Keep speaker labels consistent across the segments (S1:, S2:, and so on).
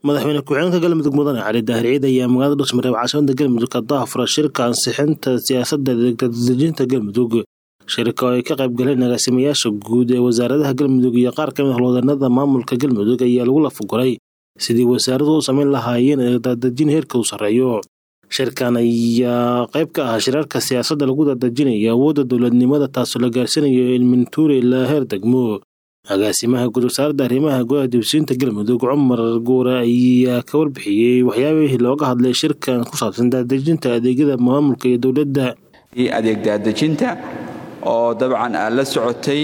S1: madaxweyne ku-xigeenka galmudug mudane cali daahir ciid ayaa magaalada dhusmareeb caasimada galmudug ka daahfura shirka ansixinta siyaasadda degdejinta galmudug shirka oo ay ka qayb galeen agaasimayaasha guud ee wasaaradaha galmudug iyo qaar ka mid howlwadanada maamulka galmudug ayaa lagu lafaguray sidii wasaaradu u samayn lahaayeen dadejin heerka u sarreeyo shirkan ayaa qayb ka ah shirarka siyaasadda lagu dadejinayo awoodda dowladnimada taasoo la gaarsiinayo ilmintuure ilaa heer degmo agaasimaha guud wasaaradda arrimaha gudaha dibsiinta galmudug cumar guure ayaa ka warbixiyey waxyaabihii looga hadlay shirkan ku saabsan daadejinta adeegyada maamulka iyo dowladda
S2: adeeg daadejinta oo dabcan aad la socotay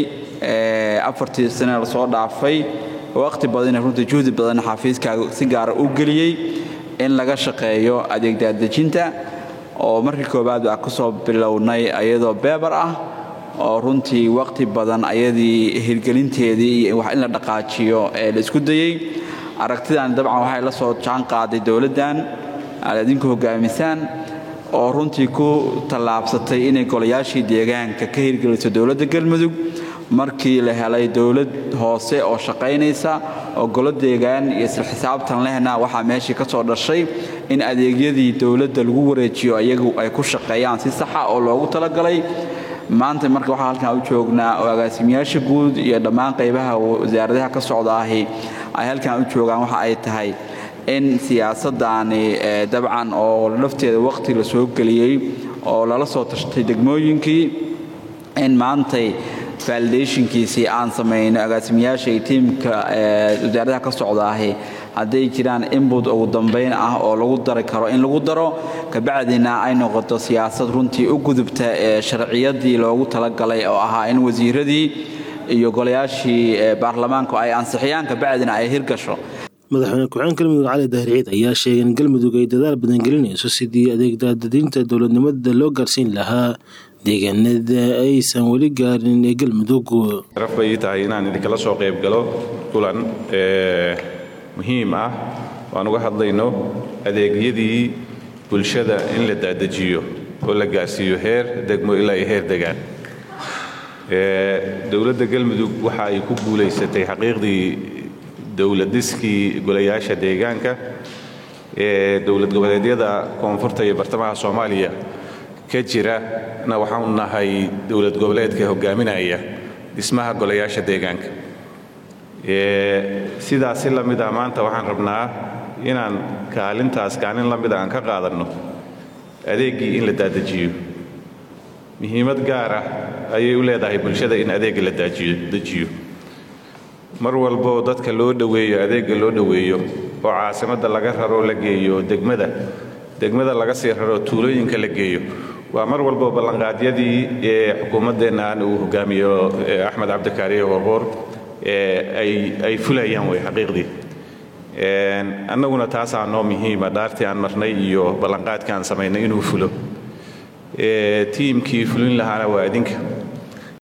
S2: afartii sane lasoo dhaafay waqti badan runtii juhdi badan xafiiskaaga si gaara u geliyey in laga shaqeeyo adeeg daadejinta oo markii koowaad baa kusoo bilownay ayadoo beebar ah oo runtii waqti badan ayadii hirgelinteedii iyo wax in la dhaqaajiyo ee la isku dayey aragtidan dabcan waxay la soo jaan qaaday dowladdan aad idinku hogaamisaan oo runtii ku tallaabsatay inay golayaashii deegaanka ka hirgeliso dowladda galmudug markii la helay dowlad hoose oo shaqaynaysa oo golo deegaan iyo isla xisaabtan lehna waxaa meeshii ka soo dhashay in adeegyadii dowladda lagu wareejiyo iyagu ay ku shaqeeyaan si saxa oo loogu talagalay maanta marka waxaa halkan u joognaa oo agaasimayaasha guud iyo dhammaan qaybaha wasaaradaha ka socda ahi ay halkan u joogaan waxa ay tahay in siyaasaddaani dabcan oo lafteeda waqti la soo geliyey oo lala soo tashtay degmooyinkii in maantay validationkiisii aan samayno agaasimayaasha iyo tiimka wasaaradaha ka socda ahi hadday jiraan inbut ugu dambayn ah oo lagu dari karo in lagu daro kabacdina ay noqoto siyaasad runtii u gudubta ee sharciyadii loogu talagalay oo ahaa in wasiiradii iyo golayaashii baarlamaanku ay ansixiyaan kabacdina ay hirgasho
S1: madaxweyne ku-xigeen galmudug cali daahir ciid ayaa sheegay in galmudug ay dadaal badan gelinayso sidii adeegdaadadinta dowladnimada loo gaarsiin lahaa deegaanada aysan weli gaarin ee galmudug
S3: sharaf bay ii tahay inaan idinkala soo qayb galo kulan muhiim ah waan uga hadlayno adeegyadii bulshada in la daadajiyo oo la gaarsiiyo heer degmo ilaa iyo heer degaan dowladda galmudug waxa ay ku guulaysatay xaqiiqdii dowladiskii golayaasha deegaanka ee dowlad goboleedyada koonfurta iyo bartamaha soomaaliya ka jira na waxaanu nahay dowlad goboleedka hogaaminaya dhismaha golayaasha deegaanka sidaas si la mid ah maanta waxaan rabnaa inaan kaalintaas kaalin la mida aan ka qaadanno adeeggii in la daadajiyo muhiimad gaar ah ayay u leedahay bulshada in adeegga la dajiyo mar walboo dadka loo dhoweeyo adeegga loo dhoweeyo oo caasimadda laga raro la geeyo degmada degmada laga sii raro tuulooyinka la geeyo waa mar walbo ballanqaadyadii ee xukuumaddeennan uu hogaamiyo axmed cabdikaariye warqoor ay fulayaan wey xaqiiqdii annaguna taasaa noo muhiima dhaartii aan marnay iyo ballanqaadkii aan samaynay inuu fulo tiimkii fulin lahaana waa idinka